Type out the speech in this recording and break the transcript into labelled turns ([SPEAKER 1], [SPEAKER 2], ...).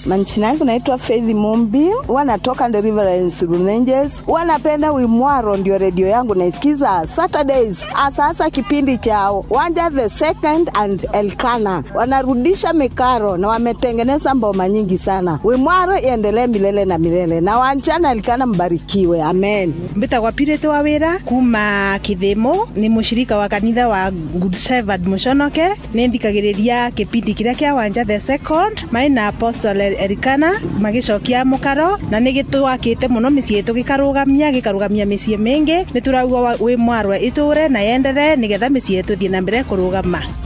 [SPEAKER 1] Manchina yangu naitwa Faith Mumbi, wanatoka Deliverance Runenges. Wanapenda Wimwaro, ndio redio yangu naisikiza Saturdays, asasa kipindi chao Wanja the second and Elkana wanarudisha mikaro na wametengeneza mboma nyingi sana. Wimwaro iendelee milele na milele, na Wanja na Elkana mbarikiwe, amen.
[SPEAKER 2] mbitagwa pirite wa wira kuma kithimo ni mushirika wa kanitha wa good shepherd muconoke ni ndikagiriria kipindi kiria kia wanja the second mai na apostle erikana magicokia mukaro na ni gitwakite muno micii itu gikarugamia gikarugamia micii mingi ni turauga wi mwarwe iture na yendere nigetha micii itu thie na mbere kurugama